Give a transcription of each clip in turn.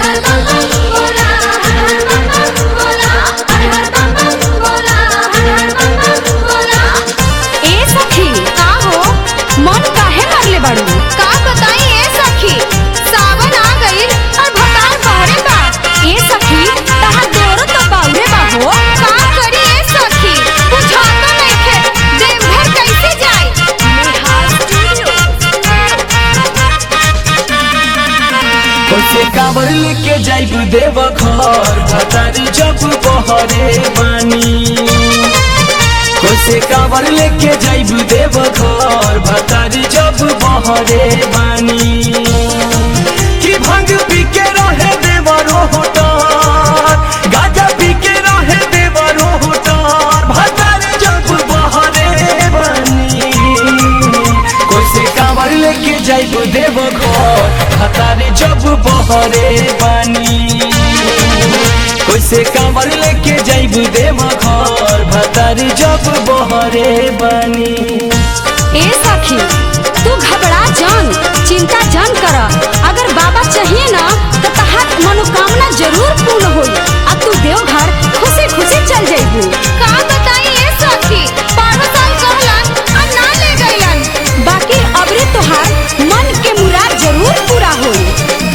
हर बम बम बोला हर हर बम बम बोला हर हर बम बम बोला हर हर बम बम बोला ए सखी का हो मन काहे मारले बाड़ू का बताई ए सखी सावन आ गइल और भटार बहरे बा ए सखी तहां दोरो तो बाउरे बा हो का करी ए सखी बुझाता नइखे देवघर कैसे जाई नेहा स्टूडियो कैसे कांवर लेके जाइब देव घर भतारी जब बहरे बानी कैसे कांवर लेके जाइब देव घर भतारी जब बहरे बानी कि भंग पी के रहे देवरो होटार गाजा पी के रहे देवरो होटार भतारी जब बहरे बानी कैसे कांवर लेके जाइब देव घर हतारे जब बहरे बानी कैसे कांवर लेके जाइब देव घर भतारी जब बहरे बानी ए सखी तू घबरा जान चिंता जान कर अगर बाबा चाहिए ना तो तहार मनोकामना जरूर पूर्ण होई अब तू देवघर खुशी खुशी चल जाइबू का बताई ए सखी पारो साल कहलन और ना ले गइलन बाकी अबरे तोहार मन के मुराद जरूर पूरा होई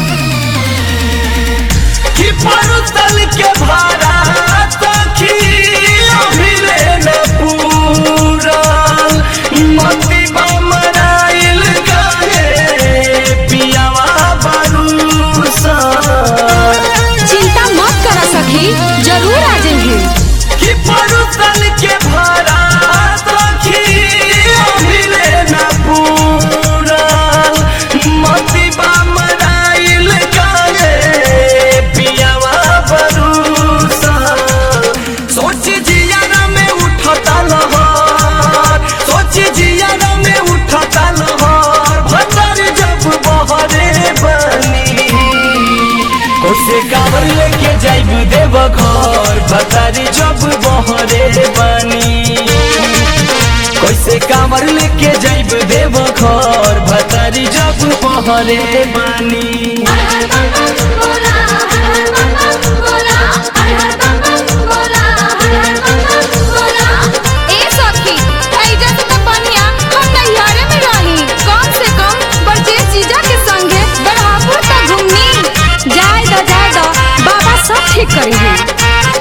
कि परुतल के भारा सखी अभिले न पूरल मती बमराइल गए पियावा बरूसा चिंता मत कर सखी जरूर आ जाइए कि परुतल के भारा सखी अभिले न पूरल मती बमराइल गए पियावा बरूसा सोच जिया में उठता लहर सोच जिया में उठता लहर भतर जब बहरे बनी कैसे कांवर लेके जाइब देव घर भतारी जब बहरे बानी कैसे कांवर लेके जाइब देव घर भतारी जब बहरे बानी हर हर बम बम बोला हर हर बम बम बोला हर हर बम बम बोला हर हर बम बम बोला ए सखी ऐजा से तो बनिया हम नैहरे में रही कम से कम बरजेश जीजा के संगे बड़हापुर तक घूमनी जाए दो जाए दो बाबा सब ठीक करी है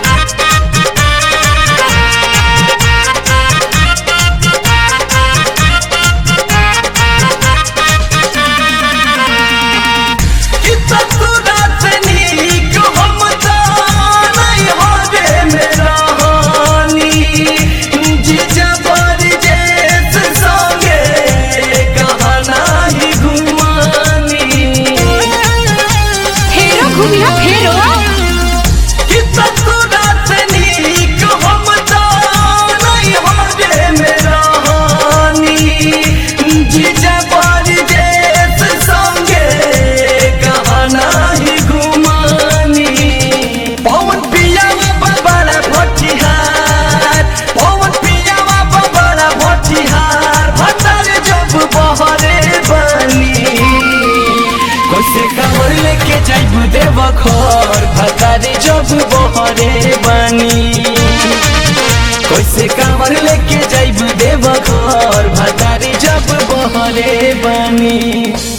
कि ससुरा से नीक हम तो नहीं होवे में रहनी जीजा बरजेश संगे कहाँ नाही घुमानी फेरो घूमिया फेरो कि ससुरा से नीक हम तो नहीं होवे में रहनी जीजा बरजेश संगे कहाँ नाही घुमानी पवन पियावा बबड़ा भटिहार पवन पियावा बबड़ा भटिहार भटर जब बहरे बनी कैसे कांवर लेके जाइब देव घर भतारे जब बहरे बानी कैसे कांवर लेके जाइब देव घर भतारे जब बहरे बानी